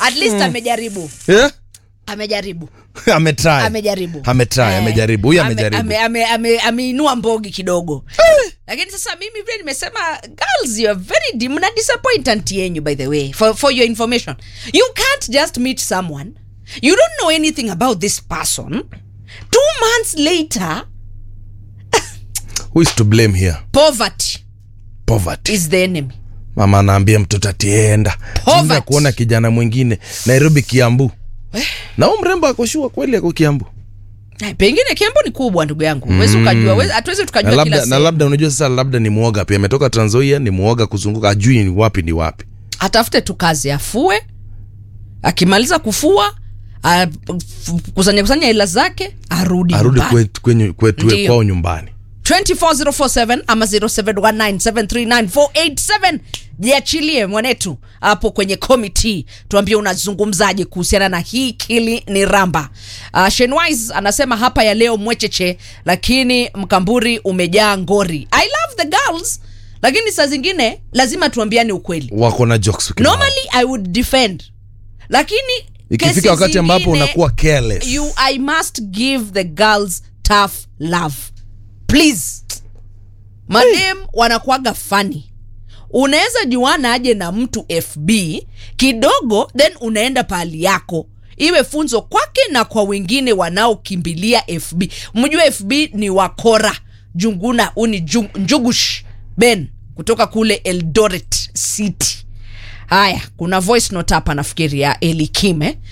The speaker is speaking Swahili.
at least amejaribu yeah? amejaribu ametry amejaribu ametry Eh, amejaribu huyu ame- amejaribu ame- ame- ame- ameinua mbogi kidogo lakini sasa mimi vile nimesema girls you are very di- mna disappoint anti yenyu by the way for, for your information you can't just meet someone you don't know anything about this person two months later who is to blame here poverty poverty is the enemy mama anaambia mtoto atienda Poverty. Jinsi ya kuona kijana mwingine nairobi kiambu na huu mrembo akoshua kweli ako kiambu Eh, pengine kiambo ni kubwa ndugu yangu huwezi ukajua huwezi- hatuwezi na tukajua kila labda, na sehemu. labda unajua sasa labda ni mwoga pia ametoka tranzoia ni mwoga kuzunguka ajui ni wapi ni wapi atafute tu kazi afue akimaliza kufua a- f- kusanya kusanya hela zake arudi arudi nyumbani. kwetu kwenye- kwetu Ndiyo. kwao nyumbani 24047 ama 0719739487 jiachilie mwanetu hapo kwenye komiti tuambie unazungumzaje kuhusiana na hii kili ni ramba uh, shenwise anasema hapa ya leo mwecheche lakini mkamburi umejaa ngori i love the girls lakini saa zingine lazima tuambiane ukweli wako na jokes kibao. normally i would defend lakini kesi ikifika wakati ambapo zingine, unakuwa careless you i must give the girls tough love please madem wanakuaga fani unaweza juana aje na mtu fb kidogo then unaenda pahali yako iwe funzo kwake na kwa wengine wanaokimbilia fb mjue fb ni wakora junguna uni Jung- njugush ben kutoka kule eldoret city haya kuna voice note hapa nafikiri ya elikime